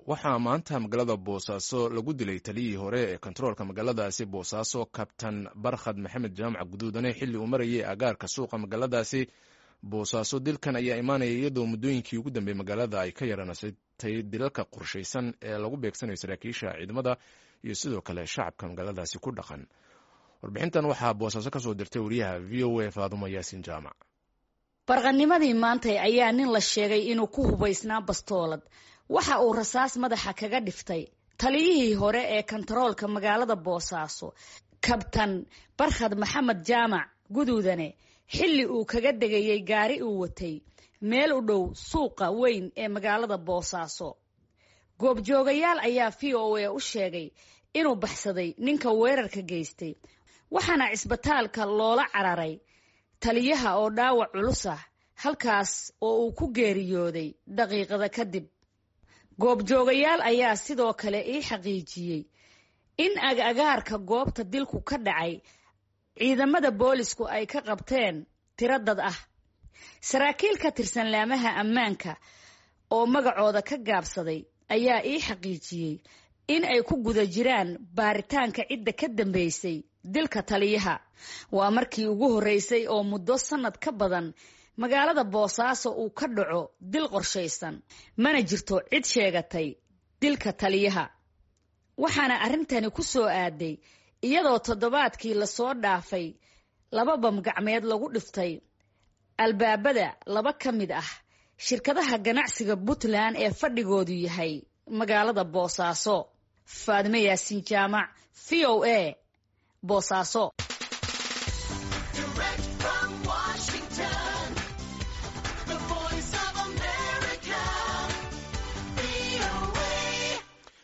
waxaa maanta magaalada boosaaso lagu dilay taliyihii hore ee kontaroolka magaaladaasi boosaaso kabtan barkhad maxamed jaamac guduudane xilli uu marayay agaarka suuqa magaaladaasi boosaaso dilkan ayaa imaanaya iyadoo muddooyinkii ugu dambeeyey magaalada ay ka yaranasatay dilalka qorshaysan ee lagu beegsanayo saraakiisha ciidamada iyo sidoo kale shacabka magaaladaasi ku dhaqan warbixintan waxaa boosaaso ka soo dirtay wariyaha v o a faadumo yaasin jaamac barqanimadii maantay ayaa nin la sheegay inuu ku hubaysnaa bastoolad waxa uu rasaas madaxa kaga dhiftay taliyihii hore ee kontaroolka magaalada boosaaso kabtan barkhad maxamed jaamac guduudane xilli uu kaga degayey gaari uu watay meel u dhow suuqa weyn ee magaalada boosaaso goobjoogayaal ayaa v o a u sheegay inuu baxsaday ninka weerarka geystay waxaana cisbitaalka loola cararay taliyaha oo dhaawac culus ah halkaas oo uu ku geeriyooday daqiiqada kadib goobjoogayaal ayaa sidoo kale ii xaqiijiyey in agagaarka goobta dilku ka dhacay ciidamada boolisku ay ka qabteen tiro dad ah saraakiil ka tirsan laamaha ammaanka oo magacooda ka gaabsaday ayaa ii xaqiijiyey in ay ku guda jiraan baaritaanka cidda ka dambeysay dilka taliyaha waa markii ugu horreysay oo muddo sannad ka badan magaalada boosaaso uu ka dhaco dil qorshaysan mana jirto cid sheegatay dilka taliyaha waxaana arrintani ku soo aaday iyadoo toddobaadkii lasoo dhaafay laba bamgacmeed lagu dhiftay albaabada laba ka mid ah shirkadaha ganacsiga puntland ee fadhigoodu yahay magaalada boosaaso faadime yaasiin jaamac v o a boosaaso